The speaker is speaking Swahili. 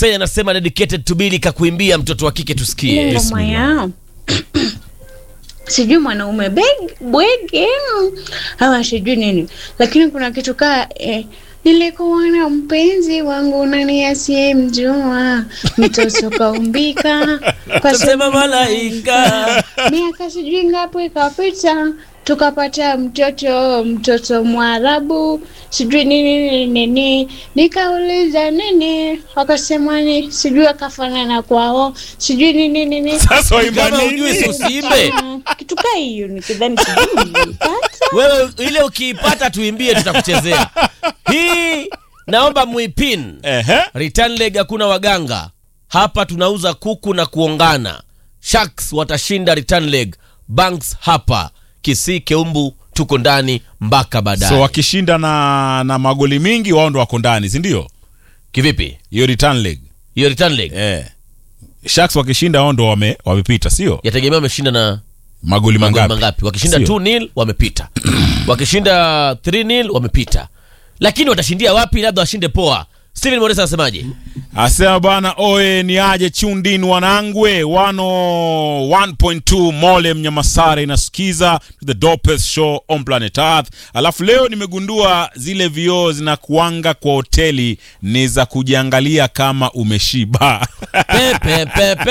Hussein anasema dedicated to Billy kakuimbia mtoto wa kike tusikie. Ile ngoma ya sijui mwanaume beg- bwege mm, ama sijui nini, lakini kuna kitu kaa eh, nilikuwa na mpenzi wangu nani asiyemjua mtoto kaumbika kwa Tasema sura malaika. miaka sijui ngapi ikapita tukapata mtoto mtoto mwarabu sijui nini nini nini nikauliza nini wakasema ni sijui akafanana kwao sijui nini nini Sasa waimba Kama nini? hujui si usiimbe. Mm, kitu kaa hiyo nikidhani sijui nilipata Wewe ile ukiipata tuimbie tutakuchezea. Hii naomba muipin. Ehe. Return leg hakuna waganga. Hapa tunauza kuku na kuongana. Sharks watashinda return leg. Banks hapa. Kisii Keumbu tuko ndani mpaka baadaye. So wakishinda na na magoli mingi wao ndo wako ndani, si ndio? Kivipi? Hiyo return leg. Hiyo return leg Eh. Sharks wakishinda wao ndo wame, wamepita, sio? yategemea wameshinda na Magoli magoli mangapi? mangapi. Wakishinda Sio? 2 nil wamepita. Wakishinda 3 nil wamepita. Lakini watashindia wapi? Labda washinde poa. Steven Moresa anasemaje? Asema bana oe ni aje chundin wanangwe 101.2 mole mnyamasare inasikiza to the dopest show on planet earth alafu leo nimegundua zile vioo zinakuanga kwa hoteli ni za kujiangalia kama umeshiba Pepe pepe